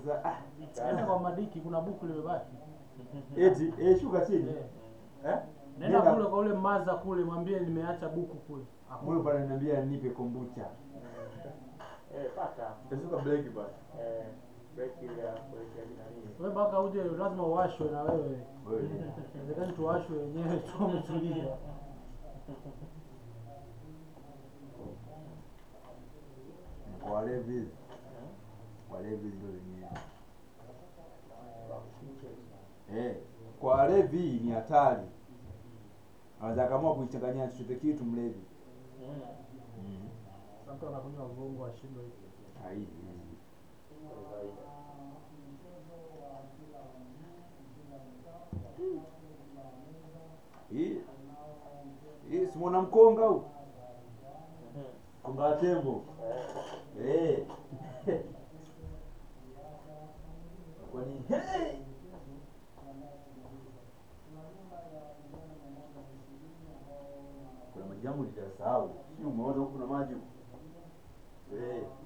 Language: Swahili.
Sasa ah, Nenda kwa Madiki, kuna buku limebaki. eti eh, shuka chini Eh. eh? Nenda kule kwa ule maza kule, mwambie nimeacha buku kule. Huyo pale ananiambia nipe kombucha. Eh, pata. Tashuka break basi. Eh, break ile ya kuelekea nani? Wewe mpaka uje lazima uwashwe na wewe. Wewe. Inawezekana tuwashwe wenyewe tu umetulia. Kwa walevi. Walevi ndio wenyewe. Eh, kwa walevi ni hatari. Anaweza akaamua kuichanganya chochote kitu mlevi. Mm. Mm. Sasa mtu anakunywa vungu ashindwe hivi. Haidi. Kwa kawaida. Hii hii si mwana mkonga huu? Mhm. Konga wa tembo. Eh, Eh. Kwani hey! Kuna maji yangu nitasahau. Sio umeona huku kuna maji huku. Eh.